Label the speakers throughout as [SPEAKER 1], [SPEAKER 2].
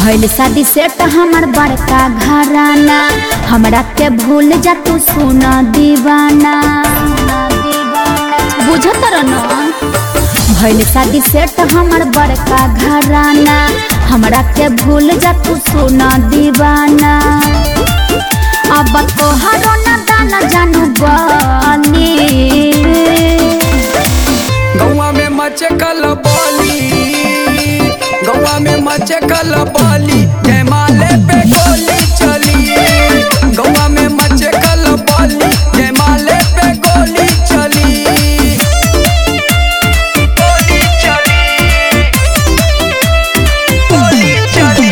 [SPEAKER 1] भइल शादी सेट हमर बड़का घराना हमरा के भूल जा तू सुना दीवाना बुझत न भइल शादी सेट हमर बड़का घराना हमरा के भूल जा तू सुना दीवाना अब तोहरो न दाना जानू बनी
[SPEAKER 2] गौवा में मचे कलबली गौवा में मचे कलबली जयमाले पे गोली चली गौवा में मचे कलबली जयमाले पे गोली चली गोली चली गोली चली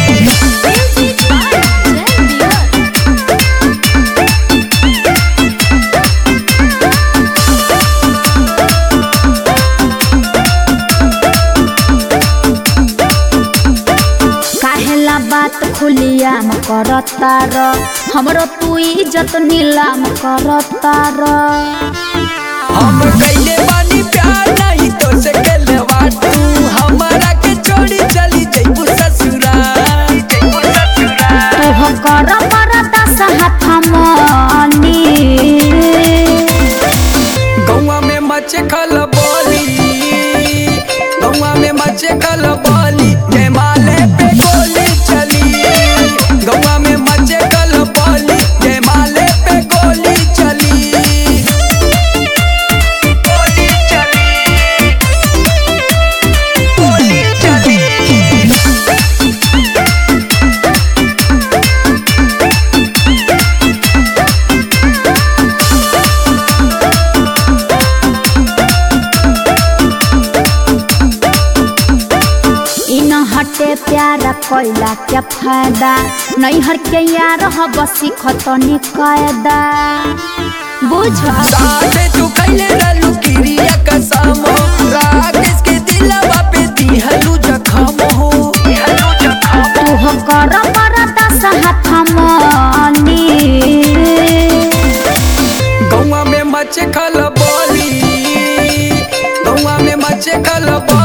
[SPEAKER 1] काहेला बात खुलियाम करता र हमरो तू इज्जत नीलाम करता र
[SPEAKER 2] हम कइले बानी प्यार नहीं तो से केलवा तू हमारा के छोड़ी चली जइबू ससुराल जइबू ससुराल
[SPEAKER 1] तू हो कर मरता हाथ मनी
[SPEAKER 2] गौवा में मचे खलबली गौवा में मचे खलबली जयमाले पे गोली चली गौवा में मचे खलबली जयमाले पे गोली चली गोली चली गोली चली
[SPEAKER 1] इन हटे प्यारा कोइला क्या फायदा नैहर के यार हब सिखतनी कायदा बुझ
[SPEAKER 2] साथे तू कैले रहलू किरिया कसम राकेश के दिलवा पे दिहलू जखम हो दिहलू जखम
[SPEAKER 1] तू हो कर मरता हाथ मनी
[SPEAKER 2] गौवा में मचे खलबली गौवा में मचे खलबली